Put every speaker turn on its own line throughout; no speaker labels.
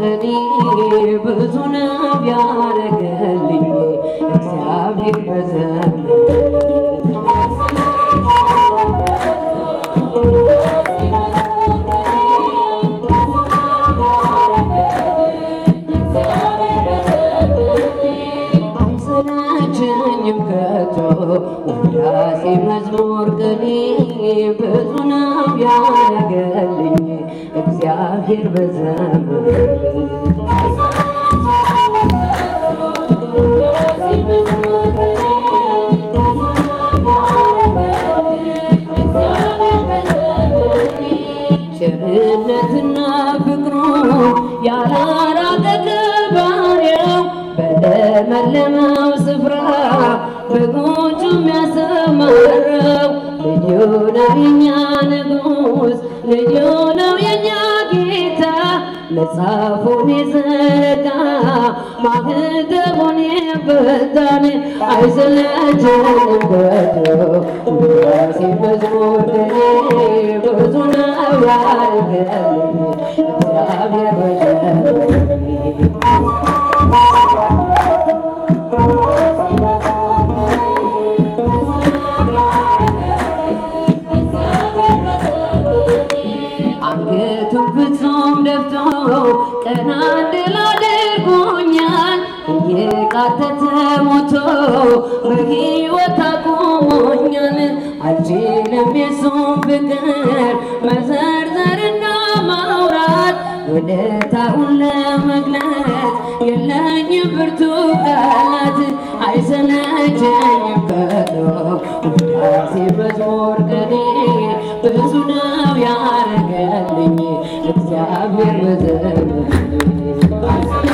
ቅኔ ብዙ ነው ያረገልኝ እግዚአብሔር በዘመን አይሰለቸኝም ከቶ ውዳሴ መዝሙር ቅኔ ብዙ ነው ያረገልኝ እግዚአብሔር በዘመን ቸርነትና ፍቅሩ ያላራቀ ከባሪያው በለመለመው ስፍራ በጎቹ የሚያሰማራው ልዩ ነው የኛ ንጉሥ፣ ልዩ ነው የኛ ጌታ መጽሐፉን የዘረጋ ማህተሙን የፈታን አይሰለቸንም ከቶ ውዳሴ መዝሙር ቅኔ ብዙ ነው ያረገልኝ እግዚአብሔር በዘመኔ አንገቱን ፍጹም ደፍቶ ቀና እንድል አድርጎኛል። እየቃተተ ሞቶ በሕይወት አቁሞኛል። አልችልም የሱን ፍቅር መዘርዘርና ማውራት ውለታውን ለመግለጽ የለኝም ብርቱ ቃላት አይሰለቸኝም ከቶ ውዳሴ መዝሙር ቅኔ ብዙ ነው ያረገልኝ እግዚአብሔር በዘመኔ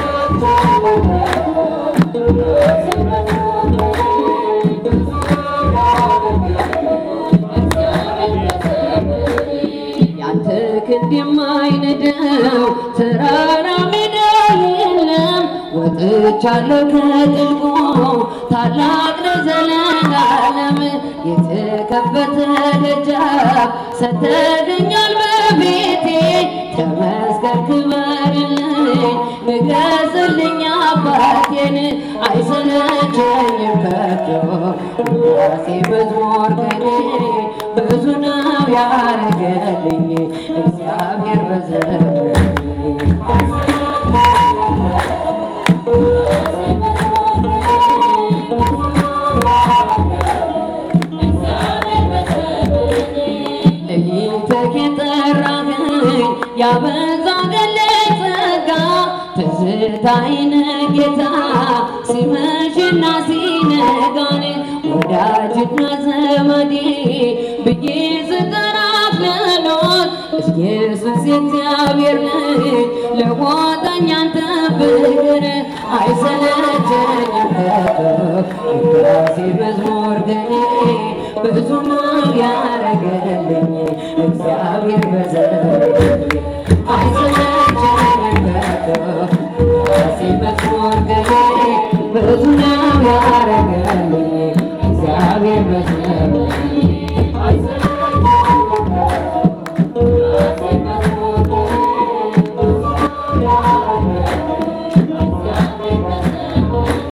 ያንተ ክንድ የማይንደው ተራራ ሜዳ የለም። ወጥቻለሁ ከጥልቁ ታላቅ ነው ዘለዓለም የተከፈተ ደጃፍ ሰተገኛል በቤቴ ተመስገን ክበርልኝ ንገስልኝ አባቴን አይሰለቸኝም ከቶ ውዳሴ መዝሙር ቅኔ ብዙ ነው ያረገልኝ እግዚአብሔር በዘመኔ ለይተህ የጠራኸኝ ያበዛህልኝ ጸጋ ትዝታዬን ጌታ ሲመሽና ሲነጋን ወዳጅና ዘመዴ ብዬ ስጠራህ ልኖር ኢየሱስ የእግዚአብሔር ልጅ ለወጠኝ አንተ ፍቅር አይሰለቸኝም ከቶ ውዳሴ መዝሙር ቅኔ ብዙ ነው ያረገልኝ እግዚአብሔር በዘመኔ አይሰለ